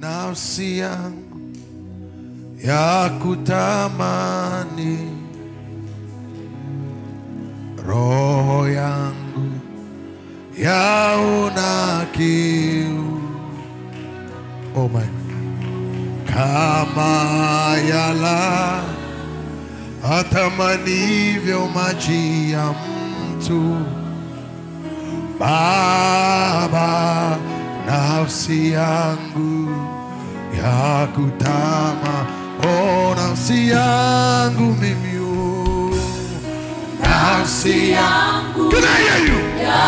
nafsi yangu ya kutamani, roho yangu yaona kiu. Oh my. Kama yala atamanivyo maji ya mtu Baba, nafsi yangu ya kutama, oh, nafsi yangu mimi, oh, nafsi yangu, can I hear you?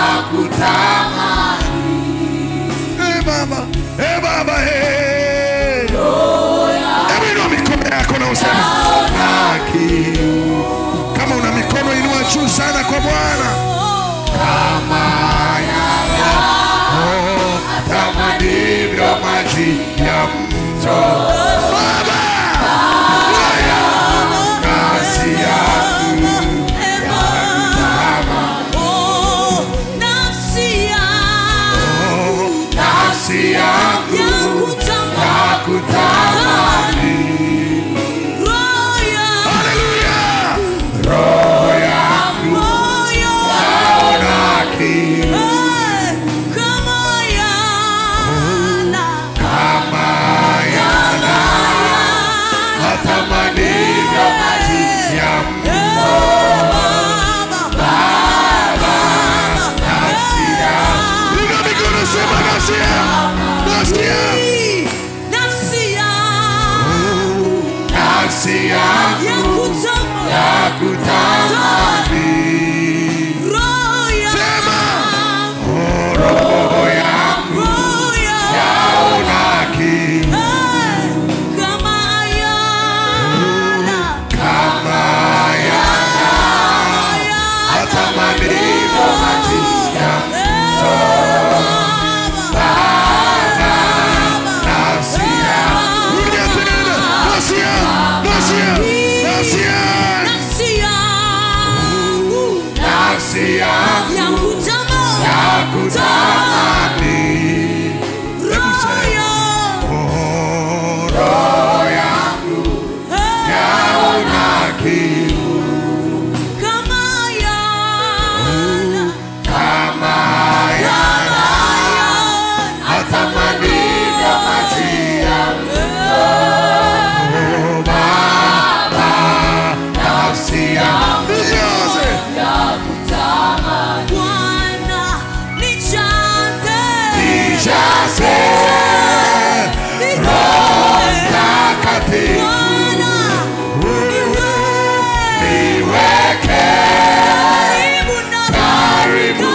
Hey Baba, hey Baba, hey. Hebu inua mikono yako na useme na kiu. Kama una mikono inua juu sana kwa Bwana. Oh, kama ndivyo maji ya mto. Baba, nafsi yangu oh, nafsi yangu ya kutamani. Haleluya. Roho yangu yaona kiu. Kama yana matamanio maji ya mto. Nafsi yangu. Piga mikono, sema nafsi yangu. Nafsi yangu. Nafsi yangu ya kutamani. Sema, oh, roho yangu yaona kiu. Kama yana matamanio maji ya mto. Nafsi yangu. Rudia tena. Nafsi yangu. Nafsi yangu. Nafsi yangu. Nafsi yangu ya kutamani. Hebu sema, oh, roho yangu yaona kiu. Kama yana matamanio maji ya mto. Baba, nafsi yangu ijaze. Nijaze Roho Mtakatifu. Niweke karibu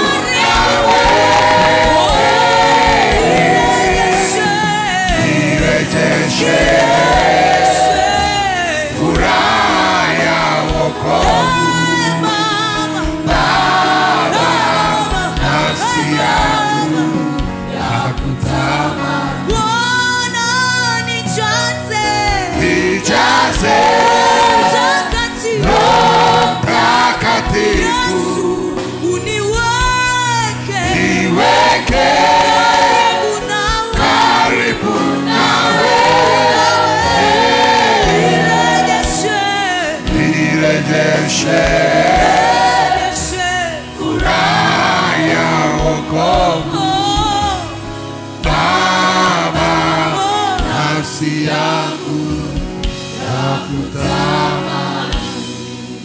nirejeshe furaha ya wokovu. Nafsi yangu ya kutamani. Nijaze Roho Mtakatifu. Niweke karibu nawe. Nirejeshe furaha ya wokovu. Baba, nafsi yangu